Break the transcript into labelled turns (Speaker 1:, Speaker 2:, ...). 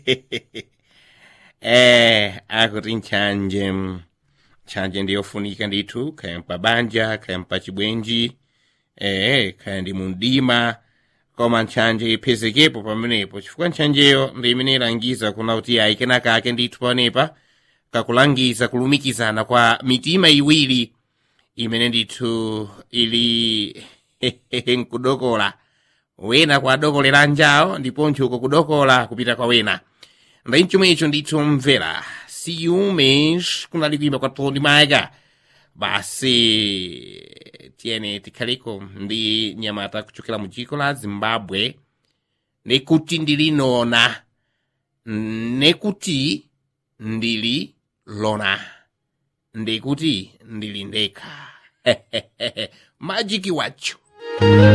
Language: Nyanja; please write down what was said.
Speaker 1: eh akuti nchanje nchanje ndiyofunika ndithu kaya mpabanja kaya mpachibwenji eh kaya ndi mundima koma nchanje iphezekepo pamenepo chifukwa nchanjeyo ndi imene ilangiza kuna kuti ayi kenaka ake ndithu paonepa kakulangiza kulumikizana kwa mitima iwiri imene ndithu ili nkudokola wena kwadokolera njawo ndiponso uko kudokola kupita kwa wena ndi chomwe icho ndithu mvera ciúmes kunali kuimba kwa tony maiga basi tiyene tikhaliko ndi nyamata kuchokera mu dziko la zimbabwe nekuti ndili nona nekuti ndili lona ndikuti ndili ndekha majiki wacho